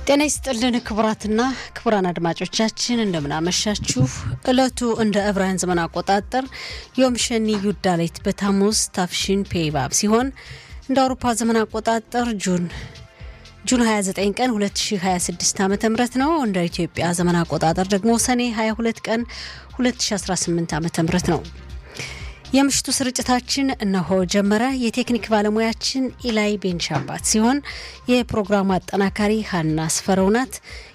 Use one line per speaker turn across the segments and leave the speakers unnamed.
ጤና ይስጥልን ክቡራትና ክቡራን አድማጮቻችን እንደምናመሻችሁ። እለቱ እንደ ዕብራውያን ዘመን አቆጣጠር ዮም ሸኒ ዩዳሌት በታሙዝ ታፍሺን ፔይባብ ሲሆን እንደ አውሮፓ ዘመን አቆጣጠር ጁን ጁን 29 ቀን 2026 ዓ ም ነው። እንደ ኢትዮጵያ ዘመን አቆጣጠር ደግሞ ሰኔ 22 ቀን 2018 ዓ ም ነው። የምሽቱ ስርጭታችን እነሆ ጀመረ። የቴክኒክ ባለሙያችን ኢላይ ቤንሻባት ሲሆን የፕሮግራሙ አጠናካሪ ሀና አስፈረው ናት።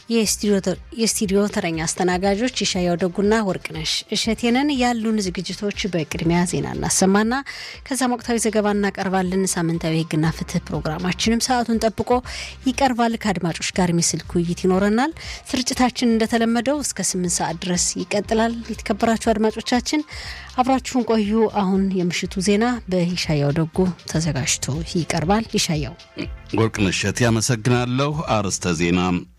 የስቱዲዮ ተረኛ አስተናጋጆች ይሻያው ደጉና ወርቅነሽ እሸቴንን። ያሉን ዝግጅቶች በቅድሚያ ዜና እናሰማና ከዛም ወቅታዊ ዘገባ እናቀርባለን። ሳምንታዊ ሕግና ፍትህ ፕሮግራማችንም ሰዓቱን ጠብቆ ይቀርባል። ከአድማጮች ጋር የሚስልክ ውይይት ይኖረናል። ስርጭታችን እንደተለመደው እስከ ስምንት ሰዓት ድረስ ይቀጥላል። የተከበራችሁ አድማጮቻችን አብራችሁን ቆዩ። አሁን የምሽቱ ዜና በይሻያው ደጉ ተዘጋጅቶ ይቀርባል። ይሻያው
ወርቅነሽ እሸቴ ያመሰግናለሁ። አርዕስተ ዜና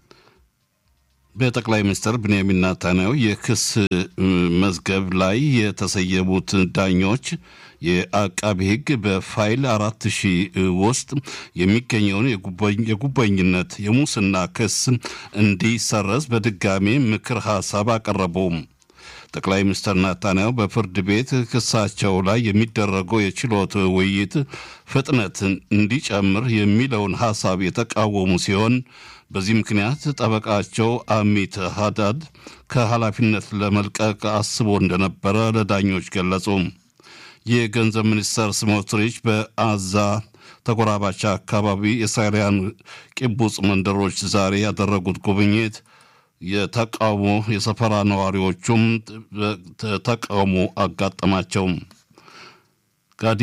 በጠቅላይ ሚኒስትር ብንያሚን ኔታንያሁ የክስ መዝገብ ላይ የተሰየሙት ዳኞች የአቃቢ ሕግ በፋይል አራት ሺህ ውስጥ የሚገኘውን የጉቦኝነት የሙስና ክስ እንዲሰረዝ በድጋሜ ምክር ሀሳብ አቀረቡም። ጠቅላይ ሚኒስትር ናታንያሁ በፍርድ ቤት ክሳቸው ላይ የሚደረገው የችሎት ውይይት ፍጥነት እንዲጨምር የሚለውን ሀሳብ የተቃወሙ ሲሆን በዚህ ምክንያት ጠበቃቸው አሚት ሀዳድ ከኃላፊነት ለመልቀቅ አስቦ እንደነበረ ለዳኞች ገለጹ። የገንዘብ ሚኒስተር ስሞትሪች በአዛ ተጎራባች አካባቢ የእስራኤላውያን ቂቡጽ መንደሮች ዛሬ ያደረጉት ጉብኝት የተቃውሞ የሰፈራ ነዋሪዎቹም ተቃውሞ አጋጠማቸው። ጋዲ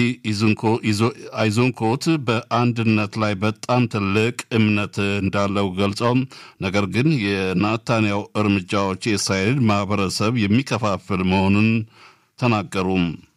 አይዞንኮት በአንድነት ላይ በጣም ትልቅ እምነት እንዳለው ገልጸው ነገር ግን የናታንያው እርምጃዎች የእስራኤል ማህበረሰብ የሚከፋፍል መሆኑን ተናገሩ።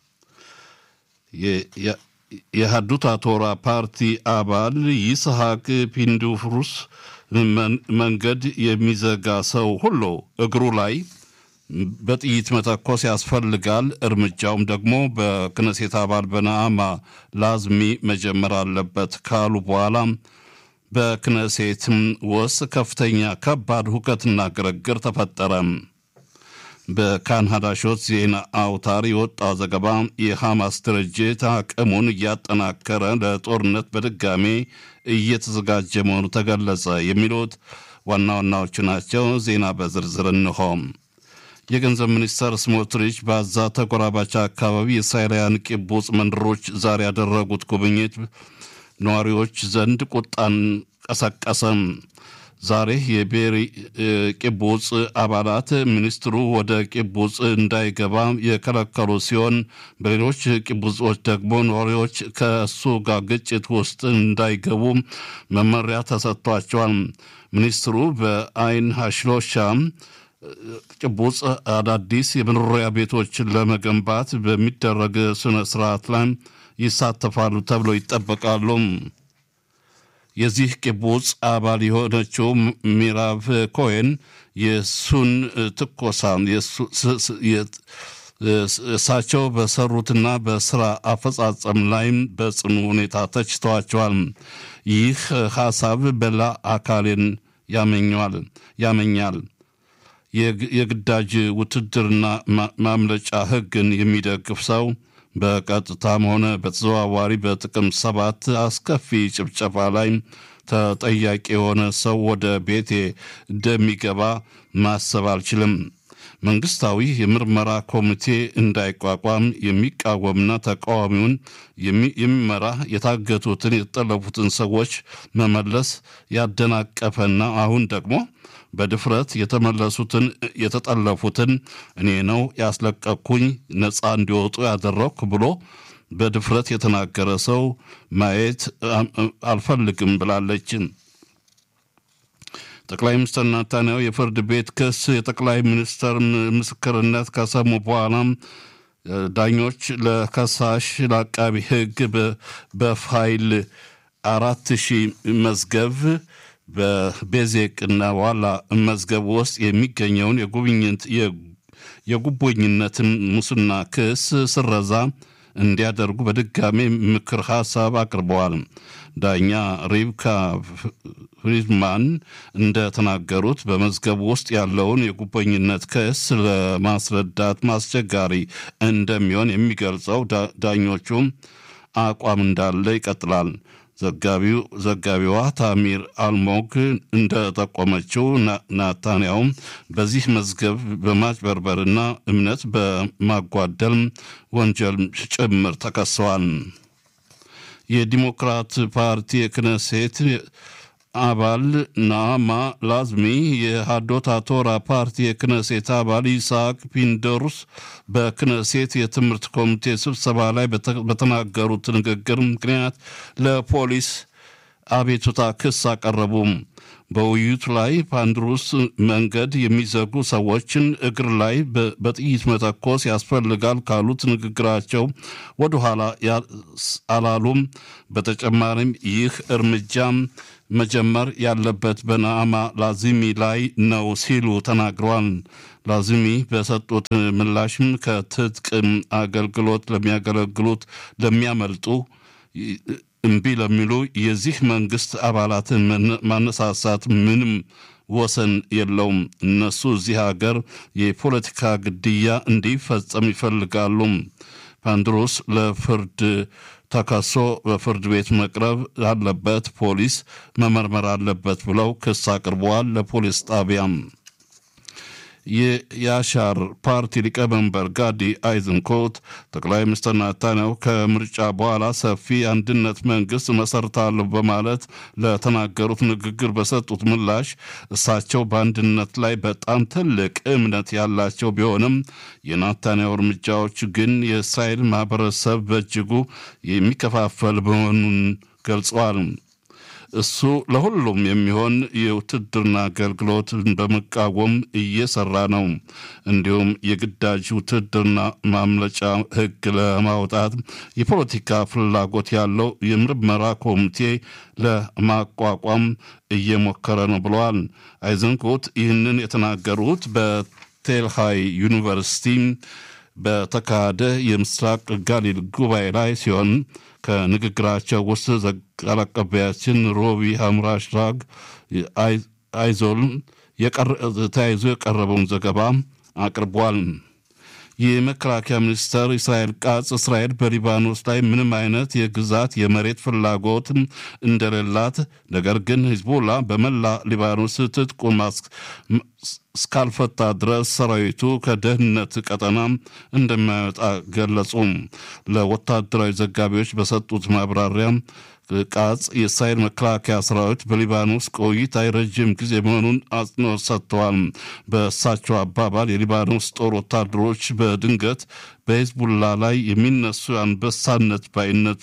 የሀዱት አቶራ ፓርቲ አባል ይስሐቅ ፒንዱፍሩስ መንገድ የሚዘጋ ሰው ሁሉ እግሩ ላይ በጥይት መተኮስ ያስፈልጋል፣ እርምጃውም ደግሞ በክነሴት አባል በነአማ ላዝሚ መጀመር አለበት ካሉ በኋላ በክነሴትም ውስጥ ከፍተኛ ከባድ ሁከትና ግርግር ተፈጠረ። በካን ሀዳሾት ዜና አውታር የወጣው ዘገባ የሐማስ ድርጅት አቅሙን እያጠናከረ ለጦርነት በድጋሜ እየተዘጋጀ መሆኑ ተገለጸ። የሚሉት ዋና ዋናዎቹ ናቸው። ዜና በዝርዝር እንሆ። የገንዘብ ሚኒስተር ስሞትሪች በአዛ ተጎራባች አካባቢ የእስራኤላውያን ቂቡጽ መንደሮች ዛሬ ያደረጉት ጉብኝት ነዋሪዎች ዘንድ ቁጣን ቀሰቀሰም። ዛሬ የቤሪ ቂቡጽ አባላት ሚኒስትሩ ወደ ቂቡጽ እንዳይገባ የከለከሉ ሲሆን በሌሎች ቂቡጾች ደግሞ ነዋሪዎች ከእሱ ጋር ግጭት ውስጥ እንዳይገቡ መመሪያ ተሰጥቷቸዋል። ሚኒስትሩ በአይን ሀሽሎሻ ቂቡጽ አዳዲስ የመኖሪያ ቤቶችን ለመገንባት በሚደረግ ስነ ስርዓት ላይ ይሳተፋሉ ተብሎ ይጠበቃሉ። የዚህ ቂቡጽ አባል የሆነችው ሚራቭ ኮሄን የሱን ትኮሳ እሳቸው በሰሩትና በስራ አፈጻጸም ላይም በጽኑ ሁኔታ ተችተዋቸዋል። ይህ ሀሳብ በላ አካሌን ያመኘዋል ያመኛል የግዳጅ ውትድርና ማምለጫ ሕግን የሚደግፍ ሰው በቀጥታም ሆነ በተዘዋዋሪ በጥቅም ሰባት አስከፊ ጭፍጨፋ ላይ ተጠያቂ የሆነ ሰው ወደ ቤቴ እንደሚገባ ማሰብ አልችልም። መንግስታዊ የምርመራ ኮሚቴ እንዳይቋቋም የሚቃወምና ተቃዋሚውን የሚመራ የታገቱትን የተጠለፉትን ሰዎች መመለስ ያደናቀፈና አሁን ደግሞ በድፍረት የተመለሱትን የተጠለፉትን እኔ ነው ያስለቀቅኩኝ ነፃ እንዲወጡ ያደረግኩ ብሎ በድፍረት የተናገረ ሰው ማየት አልፈልግም ብላለች። ጠቅላይ ሚኒስትር ናታንያሁ የፍርድ ቤት ክስ የጠቅላይ ሚኒስትር ምስክርነት ከሰሙ በኋላም ዳኞች ለከሳሽ ለአቃቢ ሕግ በፋይል አራት ሺህ መዝገብ በቤዜቅና ዋላ መዝገብ ውስጥ የሚገኘውን የጉብኝት የጉቦኝነትን ሙስና ክስ ስረዛ እንዲያደርጉ በድጋሚ ምክር ሀሳብ አቅርበዋል። ዳኛ ሪብካ ፍሪድማን እንደተናገሩት በመዝገቡ ውስጥ ያለውን የጉበኝነት ክስ ለማስረዳት ማስቸጋሪ እንደሚሆን የሚገልጸው ዳኞቹም አቋም እንዳለ ይቀጥላል። ዘጋቢው ዘጋቢዋ ታሚር አልሞግ እንደጠቆመችው ናታንያውም በዚህ መዝገብ በማጭበርበርና እምነት በማጓደል ወንጀል ጭምር ተከሰዋል። የዲሞክራት ፓርቲ የክነሴት አባል ናማ ላዝሚ የሃዶት አቶራ ፓርቲ የክነሴት አባል ይስሐቅ ፒንደሩስ በክነሴት የትምህርት ኮሚቴ ስብሰባ ላይ በተናገሩት ንግግር ምክንያት ለፖሊስ አቤቱታ ክስ አቀረቡም። በውይይቱ ላይ ፓንድሩስ መንገድ የሚዘጉ ሰዎችን እግር ላይ በጥይት መተኮስ ያስፈልጋል ካሉት ንግግራቸው ወደኋላ አላሉም። በተጨማሪም ይህ እርምጃም መጀመር ያለበት በናዕማ ላዚሚ ላይ ነው ሲሉ ተናግረዋል። ላዚሚ በሰጡት ምላሽም ከትጥቅ አገልግሎት ለሚያገለግሉት ለሚያመልጡ እምቢ ለሚሉ የዚህ መንግስት አባላትን ማነሳሳት ምንም ወሰን የለውም። እነሱ እዚህ ሀገር የፖለቲካ ግድያ እንዲፈጸም ይፈልጋሉ። ፓንድሮስ ለፍርድ ተከሶ በፍርድ ቤት መቅረብ አለበት፣ ፖሊስ መመርመር አለበት ብለው ክስ አቅርበዋል ለፖሊስ ጣቢያም። የያሻር ፓርቲ ሊቀመንበር ጋዲ አይዝንኮት ጠቅላይ ሚኒስትር ናታንያሁ ከምርጫ በኋላ ሰፊ አንድነት መንግስት መሰርታለሁ በማለት ለተናገሩት ንግግር በሰጡት ምላሽ እሳቸው በአንድነት ላይ በጣም ትልቅ እምነት ያላቸው ቢሆንም የናታንያሁ እርምጃዎች ግን የእስራኤል ማህበረሰብ በእጅጉ የሚከፋፈል መሆኑን ገልጸዋል። እሱ ለሁሉም የሚሆን የውትድርና አገልግሎት በመቃወም እየሰራ ነው። እንዲሁም የግዳጅ ውትድርና ማምለጫ ሕግ ለማውጣት የፖለቲካ ፍላጎት ያለው የምርመራ ኮሚቴ ለማቋቋም እየሞከረ ነው ብለዋል። አይዘንኮት ይህንን የተናገሩት በቴልሃይ ዩኒቨርሲቲ በተካሄደ የምስራቅ ጋሊል ጉባኤ ላይ ሲሆን ከንግግራቸው ውስጥ ቃል አቀባያችን ሮቢ ሀምራሽራግ አይዞል ተያይዞ የቀረበውን ዘገባ አቅርቧል። የመከላከያ ሚኒስተር እስራኤል ቃጽ እስራኤል በሊባኖስ ላይ ምንም አይነት የግዛት የመሬት ፍላጎት እንደሌላት፣ ነገር ግን ሂዝቦላ በመላ ሊባኖስ ትጥቁን እስካልፈታ ድረስ ሰራዊቱ ከደህንነት ቀጠና እንደማይወጣ ገለጹ። ለወታደራዊ ዘጋቢዎች በሰጡት ማብራሪያ ቃጽ የእስራኤል መከላከያ ሰራዊት በሊባኖስ ቆይታ ረጅም ጊዜ መሆኑን አጽንኦት ሰጥተዋል። በእሳቸው አባባል የሊባኖስ ጦር ወታደሮች በድንገት በሂዝቡላ ላይ የሚነሱ አንበሳነት ባይነት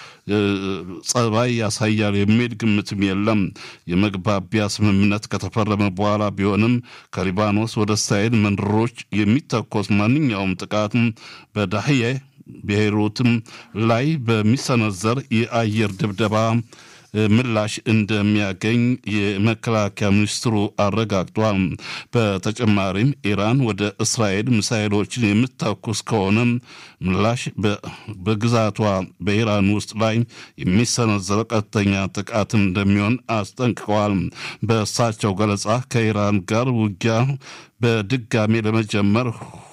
ጸባይ ያሳያል የሚል ግምትም የለም። የመግባቢያ ስምምነት ከተፈረመ በኋላ ቢሆንም ከሊባኖስ ወደ እስራኤል መንደሮች የሚተኮስ ማንኛውም ጥቃትም በዳህዬ ቤይሩትም ላይ በሚሰነዘር የአየር ድብደባ ምላሽ እንደሚያገኝ የመከላከያ ሚኒስትሩ አረጋግጧል። በተጨማሪም ኢራን ወደ እስራኤል ሚሳይሎችን የምትተኩስ ከሆነ ምላሽ በግዛቷ በኢራን ውስጥ ላይ የሚሰነዘረው ቀጥተኛ ጥቃት እንደሚሆን አስጠንቅቀዋል። በእሳቸው ገለጻ ከኢራን ጋር ውጊያ በድጋሚ ለመጀመር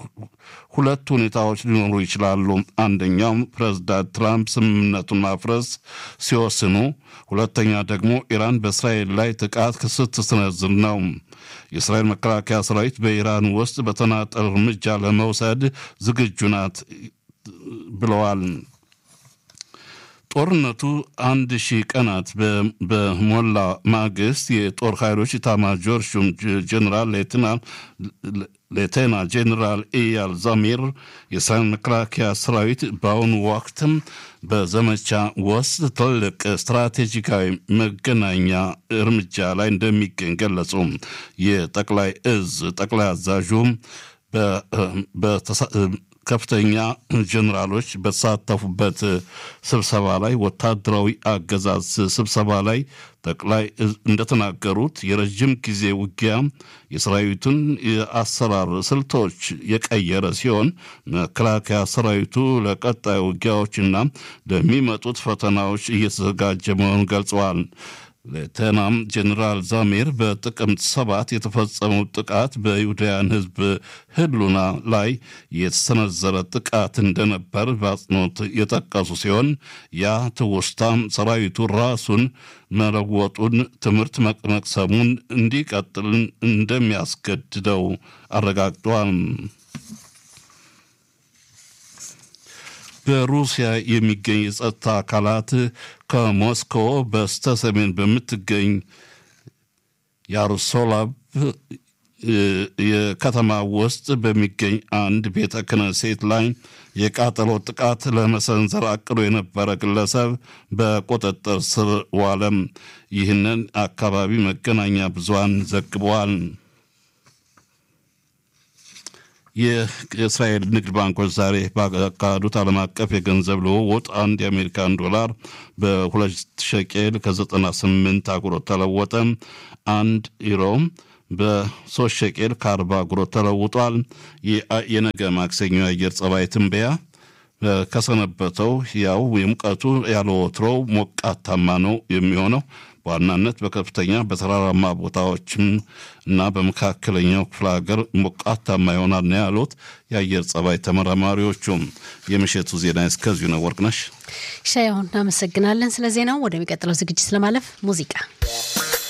ሁለት ሁኔታዎች ሊኖሩ ይችላሉ። አንደኛው ፕሬዝዳንት ትራምፕ ስምምነቱን ማፍረስ ሲወስኑ፣ ሁለተኛ ደግሞ ኢራን በእስራኤል ላይ ጥቃት ስትሰነዝር ነው። የእስራኤል መከላከያ ሰራዊት በኢራን ውስጥ በተናጠል እርምጃ ለመውሰድ ዝግጁ ናት ብለዋል። ጦርነቱ አንድ ሺህ ቀናት በሞላ ማግስት የጦር ኃይሎች ኢታማጆር ሹም ጀኔራል ሌተና ጄኔራል ኢያል ዛሚር የእስራኤል መከላከያ ሰራዊት በአሁኑ ወቅትም በዘመቻ ውስጥ ትልቅ ስትራቴጂካዊ መገናኛ እርምጃ ላይ እንደሚገኝ ገለጹ። የጠቅላይ እዝ ጠቅላይ አዛዡም ከፍተኛ ጀኔራሎች በተሳተፉበት ስብሰባ ላይ ወታደራዊ አገዛዝ ስብሰባ ላይ ጠቅላይ እንደተናገሩት የረጅም ጊዜ ውጊያ የሰራዊቱን የአሰራር ስልቶች የቀየረ ሲሆን መከላከያ ሰራዊቱ ለቀጣይ ውጊያዎችና ለሚመጡት ፈተናዎች እየተዘጋጀ መሆኑን ገልጸዋል። ሌተናም ጀኔራል ዛሜር በጥቅምት ሰባት የተፈጸመው ጥቃት በይሁዳውያን ሕዝብ ህሉና ላይ የተሰነዘረ ጥቃት እንደነበር በአጽንኦት የጠቀሱ ሲሆን ያ ትውስታም ሰራዊቱ ራሱን መለወጡን ትምህርት መቅሰሙን እንዲቀጥል እንደሚያስገድደው አረጋግጧል። በሩሲያ የሚገኝ የጸጥታ አካላት ከሞስኮ በስተ ሰሜን በምትገኝ ያሮስላቭ የከተማ ውስጥ በሚገኝ አንድ ቤተ ክህነት ላይ የቃጠሎ ጥቃት ለመሰንዘር አቅዶ የነበረ ግለሰብ በቁጥጥር ስር ዋለም። ይህንን አካባቢ መገናኛ ብዙሃን ዘግበዋል። የእስራኤል ንግድ ባንኮች ዛሬ ባካሄዱት ዓለም አቀፍ የገንዘብ ልውውጥ አንድ የአሜሪካን ዶላር በሁለት ሸቄል ከ98 አጉሮት ተለወጠ። አንድ ዩሮ በሶስት ሸቄል ከአርባ አጉሮት ተለውጧል። የነገ ማክሰኞ የአየር ጸባይ ትንበያ ከሰነበተው ያው የሙቀቱ ያለ ወትሮው ሞቃታማ ነው የሚሆነው በዋናነት በከፍተኛ በተራራማ ቦታዎችም እና በመካከለኛው ክፍለ ሀገር ሞቃታማ ይሆናል ነው ያሉት የአየር ጸባይ ተመራማሪዎቹም። የምሽቱ ዜና እስከዚሁ ነው። ወርቅነሽ
ሻያሁን እናመሰግናለን ስለ ዜናው። ወደሚቀጥለው ዝግጅት ለማለፍ ሙዚቃ